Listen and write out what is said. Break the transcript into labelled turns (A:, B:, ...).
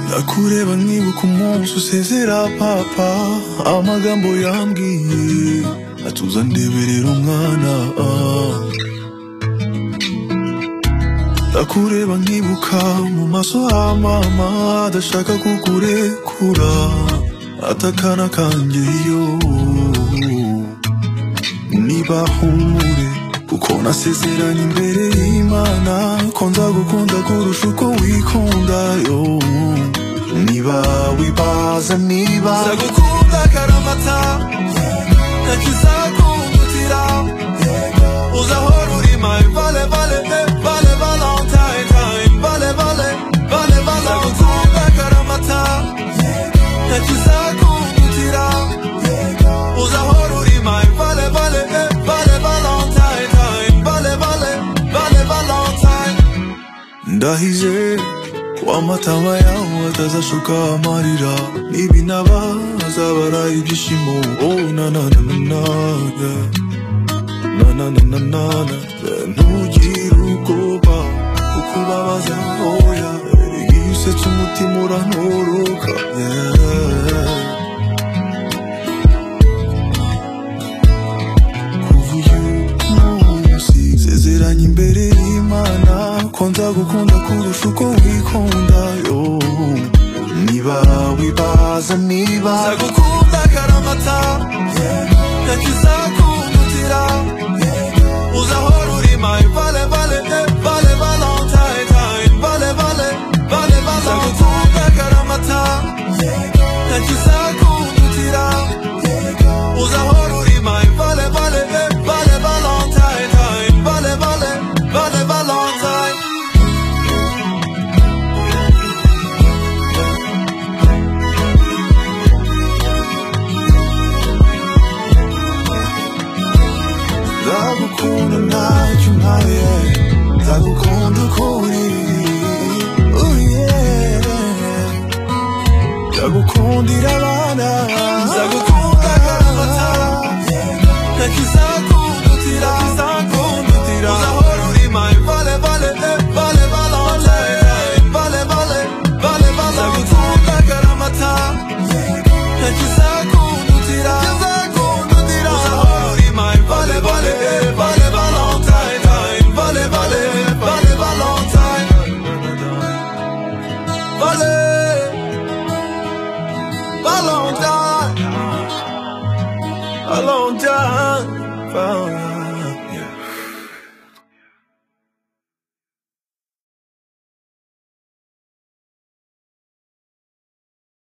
A: ndakureba nkibuka umunsi usezera papa amagambo yambwiye atuza ndeberera umwana ah. ndakureba nkibuka mu maso ha mama adashaka kukurekura atakana kanjye yo nibahumure kuko nasezeranye imbere y'imana ko nzagukunda kurusha uko wikunda yo niba wibaza niba nzagukunda karamata nakizakungutira uzahora uri my vale vale eh, vale valentine time vale vale vale vale nzagukunda karamata nakizakungutira uzahora uri my vale vale eh, vale valentine time vale vale vale valentine ndahize ko amatama yawe atazashuka amarira n'ibinaba azabara ibyishimo oh na na na na na na na na na na na ntugire ubwoba kuko ubabaza oya iyo usetse umutima urantoroka yeah. kuva uyu munsi sezeranye imbere y'imana ko nzagukunda kurusha uko wikunda yo niba wibaza niba nzagukunda karamata nakizakungutira uzahora uri my vale vale eh, vale valentine time vale vale vale valentine nzagukunda karamata nakizakungutira uzahora uri my vale vale eh, vale valentine time vale vale vale valentine ndagukunda ntacyo umpaye ndagukunda uko uri Oh yeah. ndagukundira abana nzagukunda karamata nakizakundutira nakizakundutira uzahora uri my vale vale eh, vale valentine time, vale vale vale vale nzagukunda karamata nakizakundutira nakizakundutira uzahora uri my vale vale eh, vale valentine time, vale vale vale valentine vale a long time, a long time. Found